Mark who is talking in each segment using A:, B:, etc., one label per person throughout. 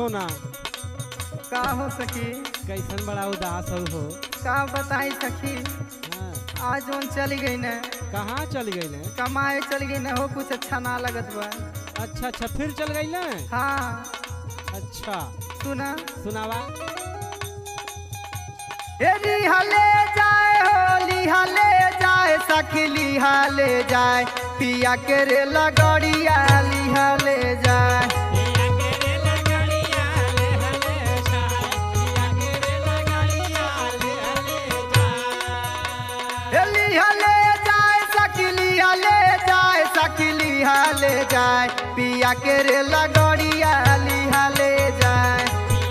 A: सोना
B: का हो सखी
A: कैसन बड़ा उदास हो हो
B: का बताई सखी
A: हाँ,
B: आज जोन चली गई न
A: कहाँ चल गई ने
B: कमाए चल गई न हो कुछ अच्छा ना लगत बा
A: अच्छा अच्छा फिर चल गई ना
B: हाँ
A: अच्छा
B: सुना
A: सुनावा
B: ए लिहाले जाए हो लिहाले जाए सखी लिहाले जाए पिया के रे लगड़िया लिहाले जाए ए लिहाले जाए सखी लिहाले जाए सखी लिहाले जाए पिया के रे लगड़िया लिहाले जाए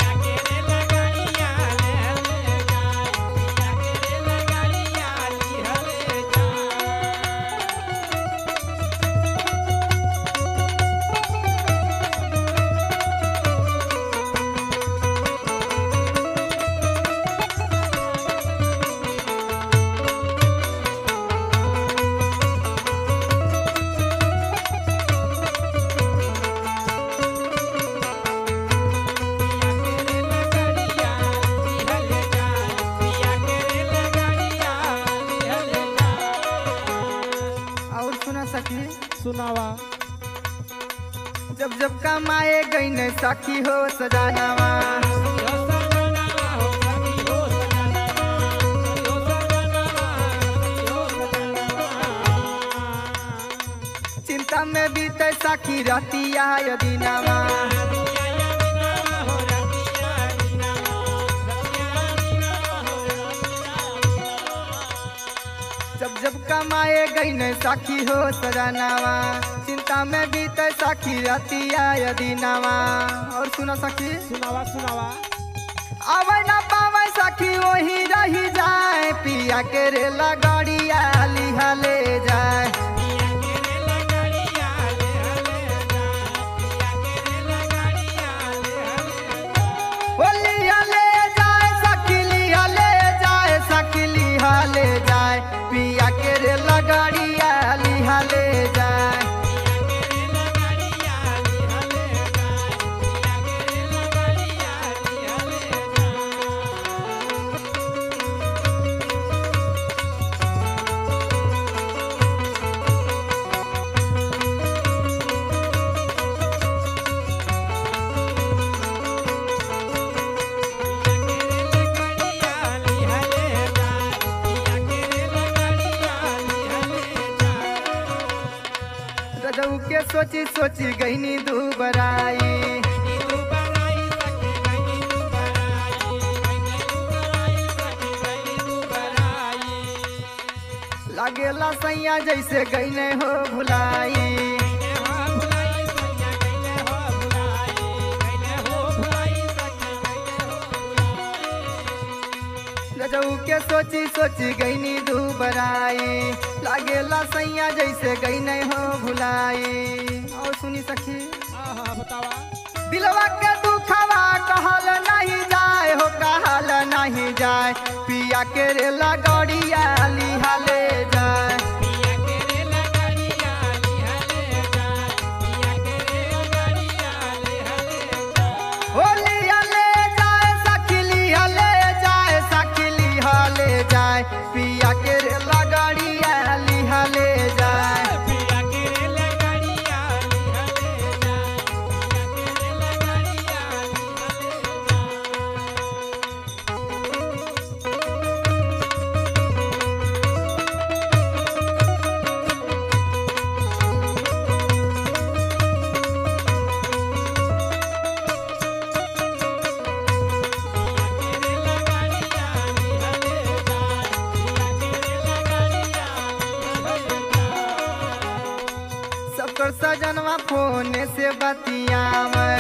B: और सुना सखी
A: सुनावा
B: जब जब कमाए गई न सखी हो सजानावा चिंता में बीते सखी रतिया यदि नामा जब जब कमाए गई न सखी हो सजानावा चिंता में बीते सखी रतिया यदि नामा और सुना सखी
A: सुनावा सुनावा
B: आवे ना पावे सखी वही रही जाए पिया के रे लगड़िया लिहले जाए ओ लिहले जाए सखी लिहले जाए सखी लिहले जाए पिया के रे लगड़िया लिहले जाए रजऊ के सोची सोची गईनी दू बराई लागेला सैया जैसे गईने हो भुलाई रजऊ के सोची सोची गईनी दू बराई लागेला सैया जैसे गईने हो भुलाई और सुनी सखी
A: हाँ बतावा
B: दिलवा के दुखवा कहल नहीं जाए हो कहल नहीं जाए पिया के रे लगड़िया लिहाले जाए ओ लिहाले जाए सखी लिहाले जाए सखी लिहाले जाए पिया के रे लगड़िया लिहाले जाए सबकर सजनवा फोन से बतियावे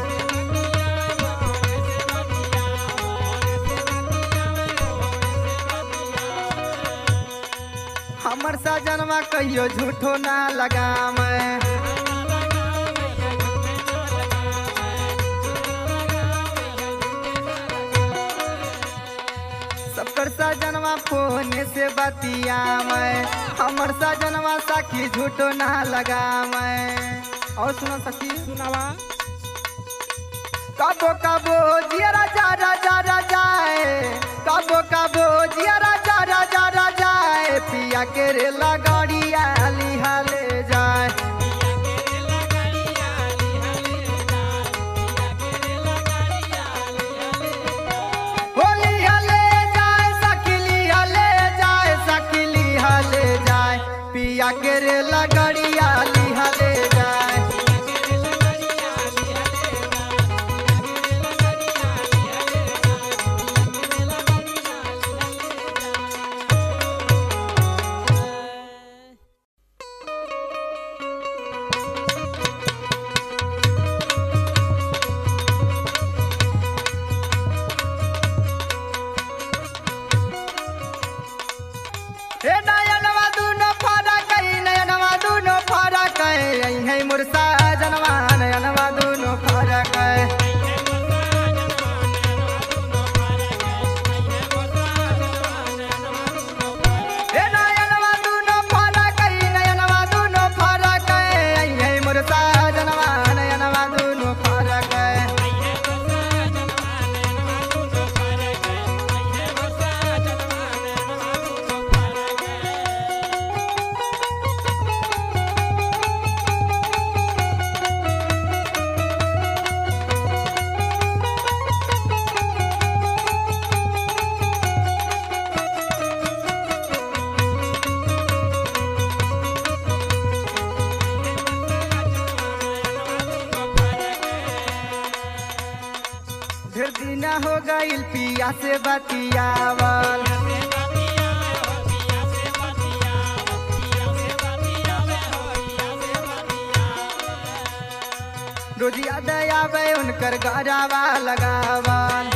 B: हमर सजनवा कहियो झूठो ना लगावे सबकर सजनवा फोन से बतियावे हमर सजनवा सखी झूठो ना लगावे और सुनो सखी
A: सुनावा
B: कबो कबो जिया राजा राजा राजाए कबो कबो जिया राजा राजा राजाए पिया के रे लगड़िया लिहाले जाए होली हले जाए सकिली हले जाए सकिली हले जाए पिया के रे लगड़िया लिहाले जाए हे नयनवा दुनो फरक है नयनवा दुनो फरक है यही है मुरसा जनवा नयनवा दुनो फरक है हे नयनवा दुनो फरक है नयनवा दुनो फरक है यही है मुरसा जनवा नयनवा दुनो फरक है ढेर दिन हो गईल पिया से बतियावल रोज याद आवे उनकर गरावा लगावल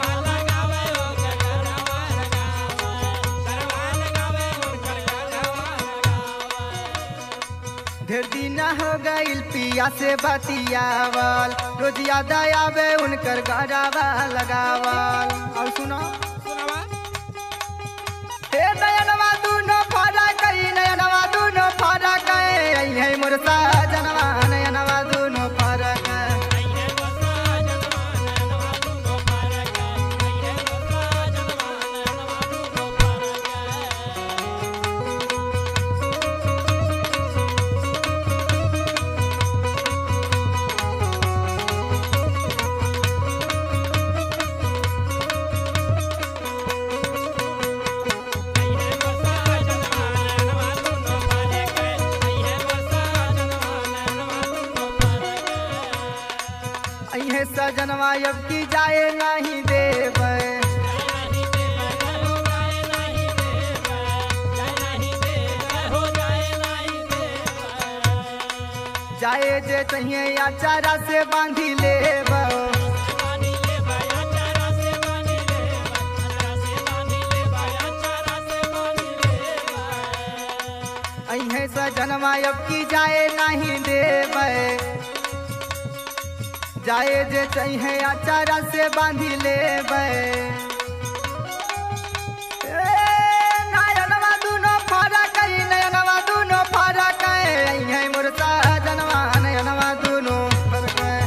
B: ढेर दिन हो गईल पिया से बतियावल रोज याद आवे उनकर गरावा लगावल और सुनो
A: सुनावा
B: हे नयनवा दुनो फरक है नयनवा दुनो फरक है यही है मुरसा जनवा नयनवा दुनो फरक है अहे सजनवा अब की जाए नहीं देवे जाए जे चाहिए अचारा से बांधी लेब अहे सजनवा अब की जाए नहीं देवे जाए जे चाहिए अचारा से बांधी लेबै ए, नयनवा दुनो फरक है नयनवा दुनो फरक है यही मुरसा जनवा नयनवा दुनो फरक है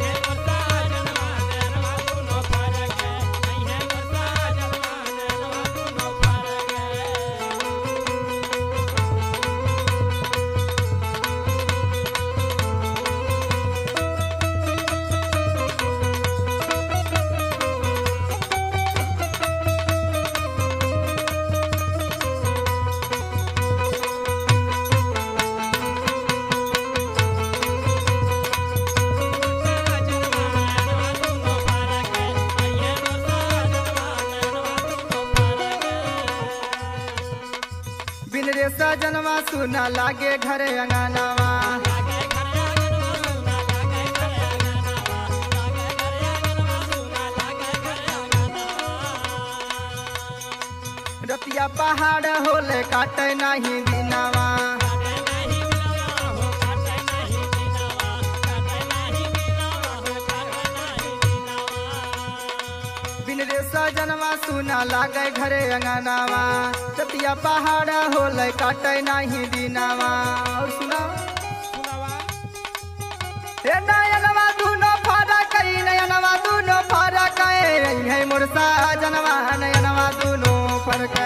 B: बिन रे सजनवा सुना लागे घरे अंगनावा रतिया पहाड़ होले काटे नहीं दिनावा बिन रे सजनवा सुना लागे घरे अंगनावा रतिया पहाड़ होले काटे नहीं दिनावा और सुना
A: सुनावा
B: हे नयनवा दुनो फरक है नयनवा मुरसा जनवा नयनवा दोनों फरक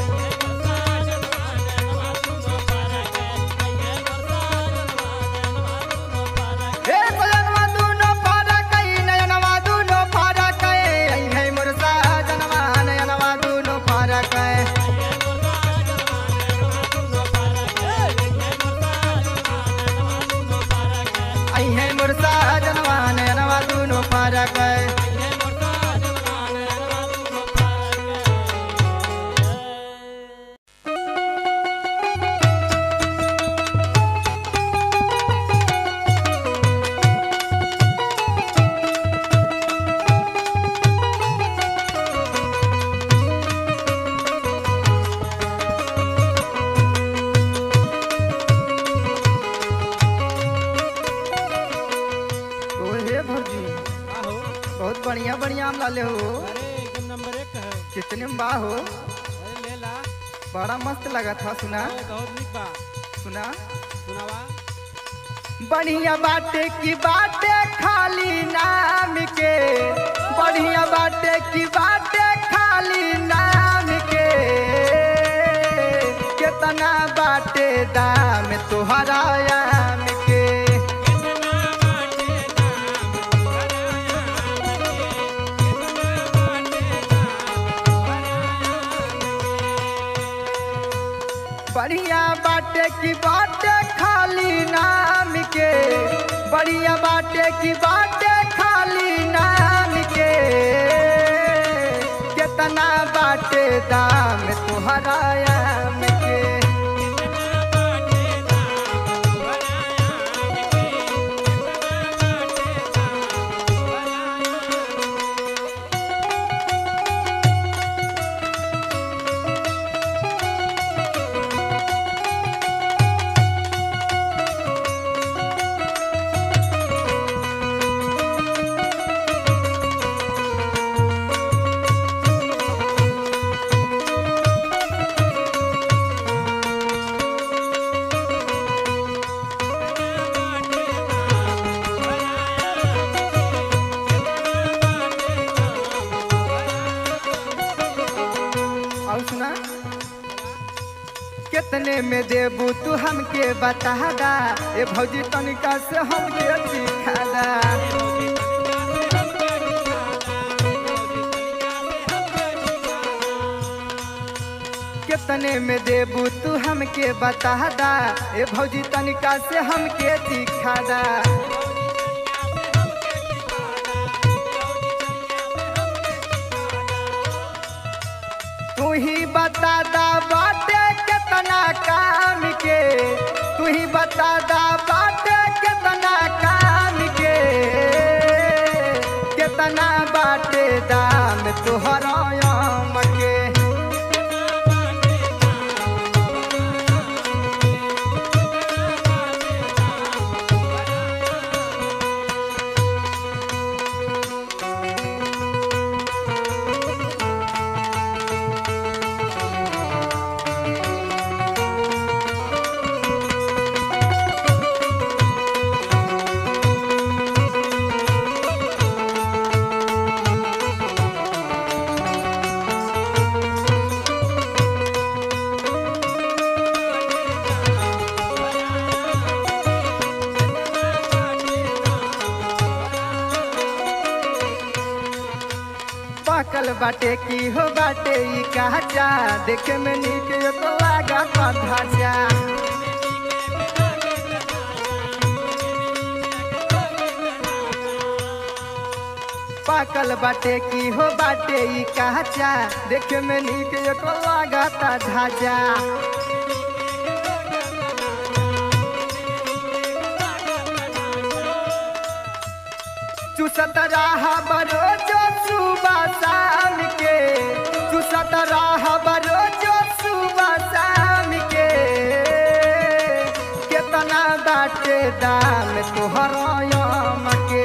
B: हे सजनवा दोनों फरक नयनवा दोनों फरक हे मुरसा जनवा नयनवा दोनों फरक हे मुरसा जनवा नयनवा दोनों फरक ओ हे भौजी
A: आहो
B: बहुत बढ़िया बढ़िया आम लाले हो
A: अरे एकदम नंबर एक है
B: कितने में बा हो
A: अरे ले ला
B: बड़ा मस्त लगा था सुना
A: अरे बहुत निक बा
B: सुना
A: सुनावा
B: बढ़िया बाटे की बाटे खाली नाम के बढ़िया बाटे की बाटे खाली नाम के कितना बाटे दाम तुहरा आम के बढ़िया बाटे की बाटे खाली नाम के बढ़िया बाटे की बाटे खाली नाम के कितना बाटे दाम तुहरा आम के और सुना कितने में देबू तू हमके बता दा ए भौजी तनिका से हमके सिखा दा कितने में देबू तू हमके बता दा ए भौजी तनिका से हमके सिखा दा तू ही बता दा बाटे कितना काम के तू ही बता दा बाटे कितना काम के कितना बाटे दाम तोहरा आम के पाकल बाटे की हो बाटे ई काचा देखे में नीक यो तो लागा ढांचा पाकल बाटे की हो बाटे ई काचा देखे में नीक यो तो लागा ढांचा चुसत रहा बरोजो सुबह शाम के चुसत रहा बरोजो सुबह शाम के कितना बाटे दाम तोहर आम के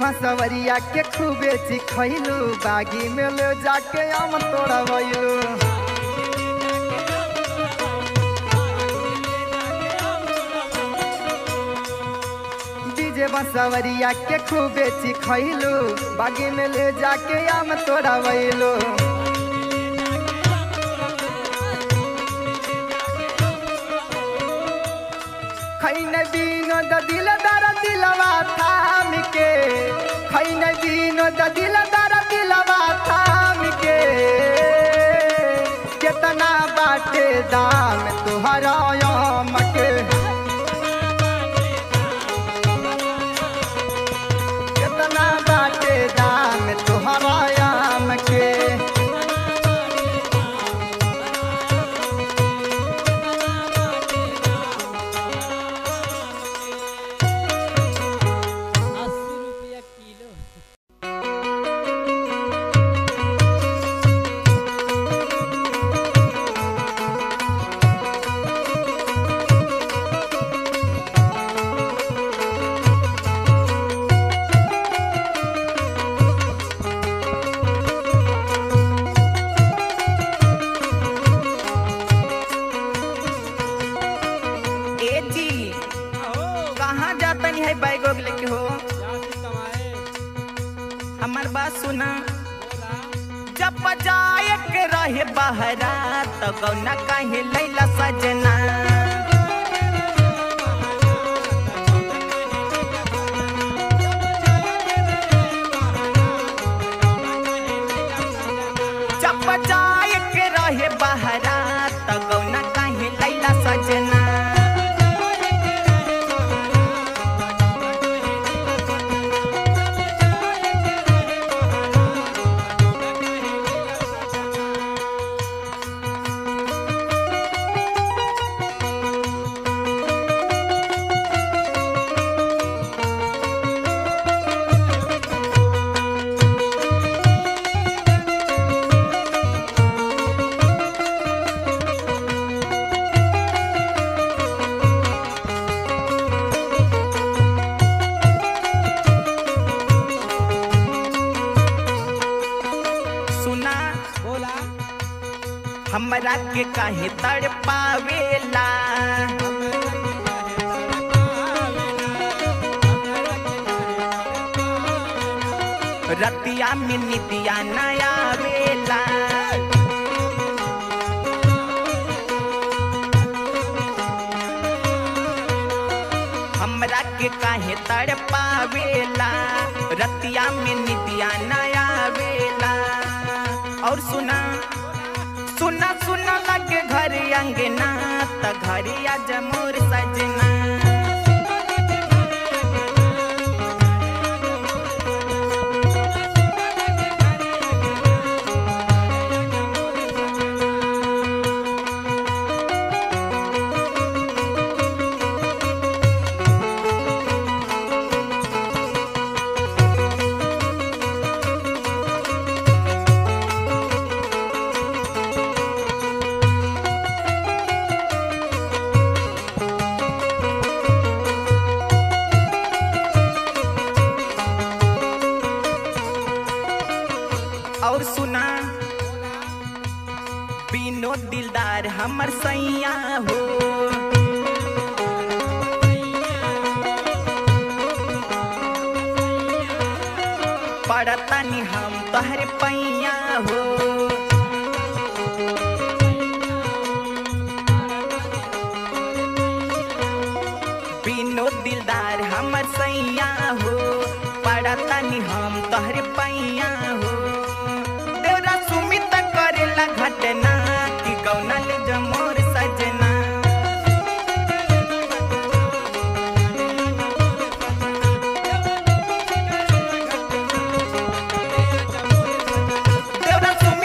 B: बसवरिया के खूबे चिखैलू बागी में ले जाके आम तोड़वैलू डीजे बसवरिया के खूबे चिखैलू बागी में ले जाके आम तोड़वैलू खैन बीनो द दिल दर दिलवा थाम के खैन बीनो द दिल दर दिलवा थाम के कितना बाटे दाम तुहरा याम के कितना बाटे दाम तुहरा याम के
A: अस्सी रुपया किलो
C: ए जी
A: हो
C: कहाँ जातनी है बैग वैग लेके हो
A: जाती कमाए
C: हमार बात सुना
A: बोला
C: जब जाए के रहे बहरा तो गौना कहे लैला सजना जब जाए के रहे बहरा तो गौना कहे लैला सजना सुना
A: बोला
C: हमरा के काहे तड़ पावेला रतिया में नितिया नया वेला हमरा के काहे तड़ पावेला रतिया में नितिया नया वेला और सुना सुना सुना लगे घर अंगना त घरिया जमोर सजना और सुना बीनो दिलदार हमर सैया हो पड़तनी हम तोहरे पैया हो बीनो दिलदार हमर सैया हो पड़तनी हम तोहरे पैया हो देवरा सुमित करेला घटना कि गौनल जमोर सजना देवरा सुमित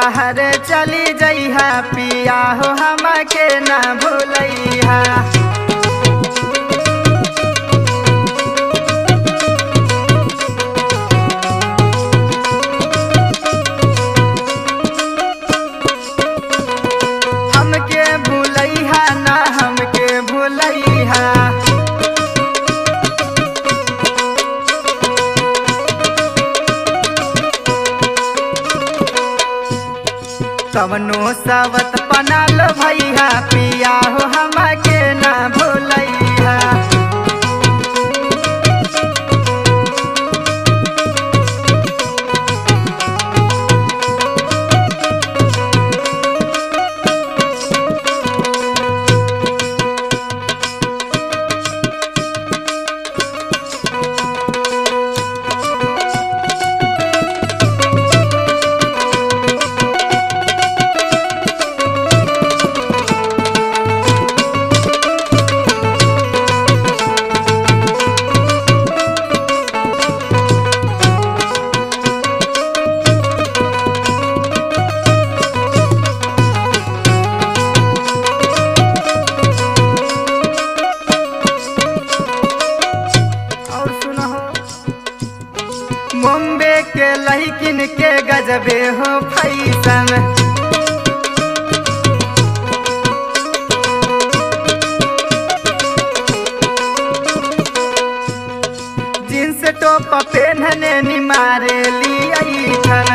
B: बाहर चली जइहा पिया हो हमके ना भूलैहा हमके भूलैहा ना हमके भूलैहा कवनो सावत पनाल भैया पिया हो हमके ना भूलैहा और सुनो मुंबई के लड़किन के गजबे हो फैसन जींस टॉप पहनने निमारे ली छन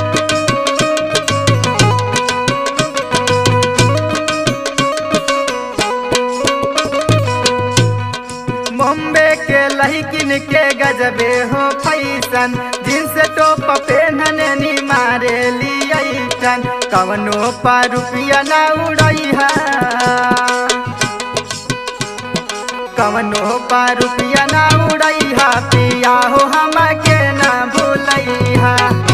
B: मुंबई के लड़किन के गजबे हो फैसन जींस टॉप पहनने निमारे लियन कवनो पर रुपया ना उड़ैहा कवनो पर रुपया ना उड़ैहा पिया हो हमके ना भूलैहा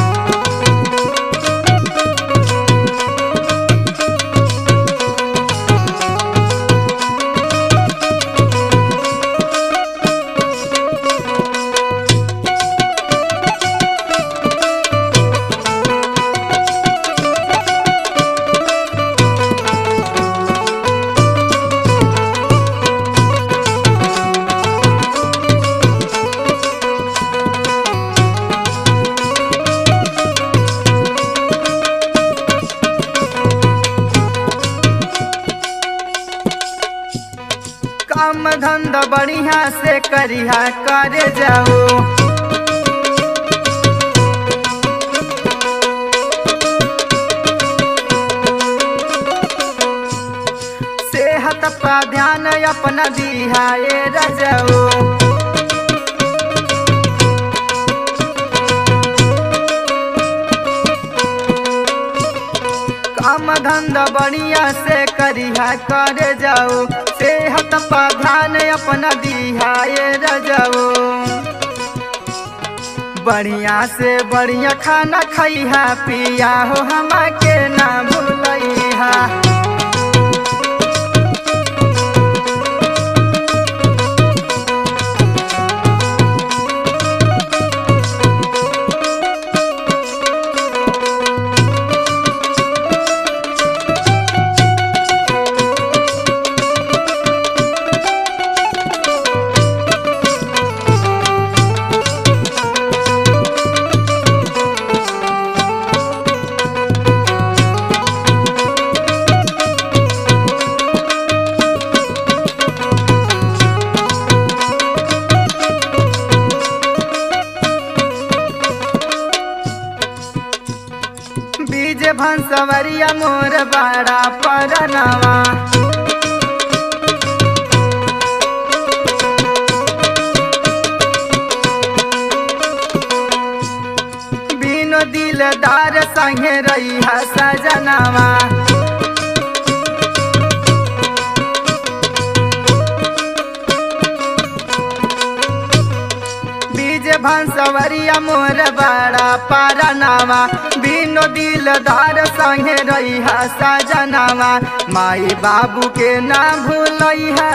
B: काम धंधा बढ़िया से करिहा करे जाओ सेहत पर ध्यान अपना दिहा ए रजऊ काम धंधा बढ़िया से करिहा करे जाओ सेहत पर ध्यान अपना दिहा ए रजऊ बढ़िया से बढ़िया खाना खैहा पिया हो हमके ना भूलैहा बीज भंसवरिया मोर बड़ा परनवा बिनो दिलदार संगे रही सजनवा बीज भंसवरिया मोर बड़ा पारनावा बिनो दिलदार संगे रही सजनावा माई बाबू के ना भूलैहा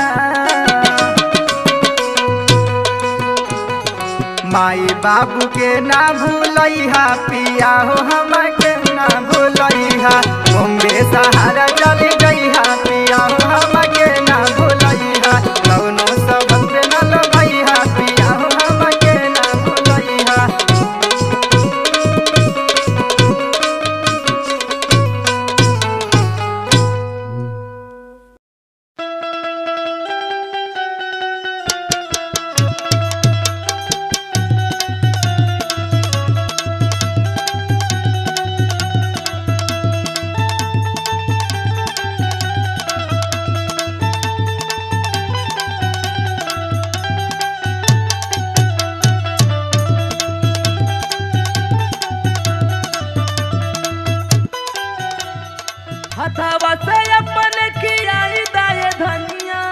B: माई बाबू के ना भूलैहा पिया हो हमके ना ना भूलैहा बॉम्बे सहारा चल जइहा पिया हो हमके ना भूलैहा कौनो सबक पे ना लगैहा पिया हो हमके ना भूलैहा
C: हथवा से अपन खियाई दाए धनिया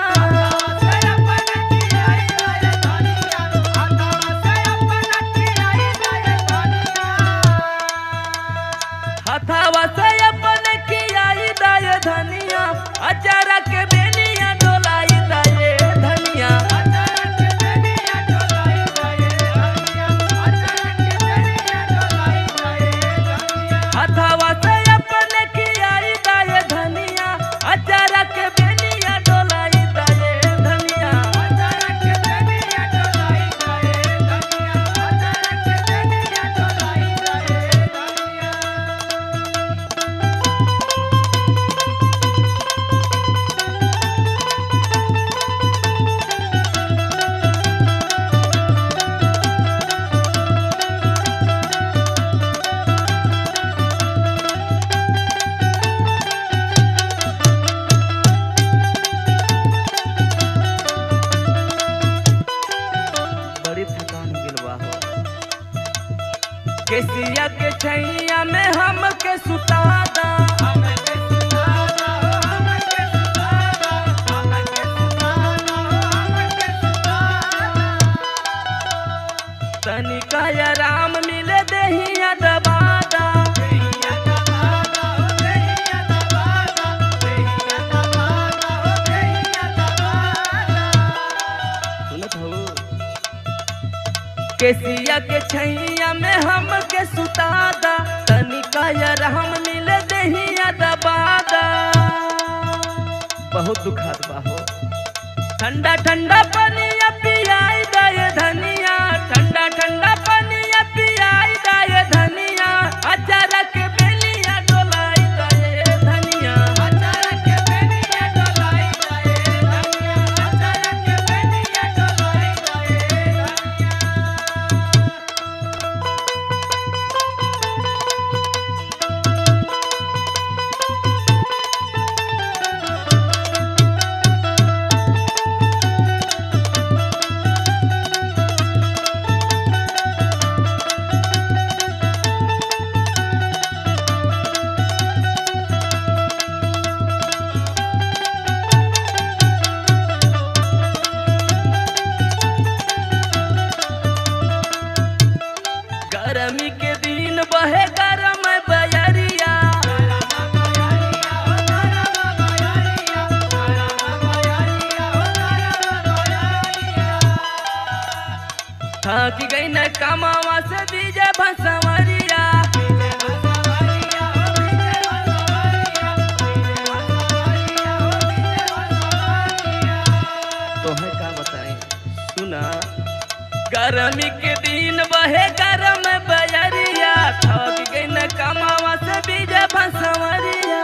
C: हथवा से अपन खियाई दाए धनिया अचारा के बेनिया डोलाई दाए धनिया हथवा से अपन खियाई दाए धनिया अचारा के बेनिया डोलाई दाए धनिया बड़ी थकान हो गेल बा हो केसिया के छैया में हम के सुतादा तनिका आराम मिले देहिया दबादा सुनत हो केसिया के छैया में हम के सुतादा तनिका आराम मिले देहिया दबादा बहुत दुखात बा हो ठंडा ठंडा पानिया पियाई दाए धनिया ठंडा ठंडा पानिया पियाई दाए धनिया अचारा के बेलिया डोलाई दाए धनिया अचारा के बेलिया डोलाई दाए धनिया अचारा के बेलिया डोलाई दाए धनिया गर्मी के दिन बहे गरम बयरिया थक गई न कमावा से बीजे भसवरिया तोहे का बताई सुना गर्मी के दिन बहे गरम बजरिया थक गई न कमावा से बीजे भसवरिया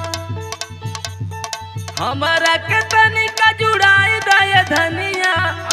C: हमारा के तनिका जुड़ाई दे धनिया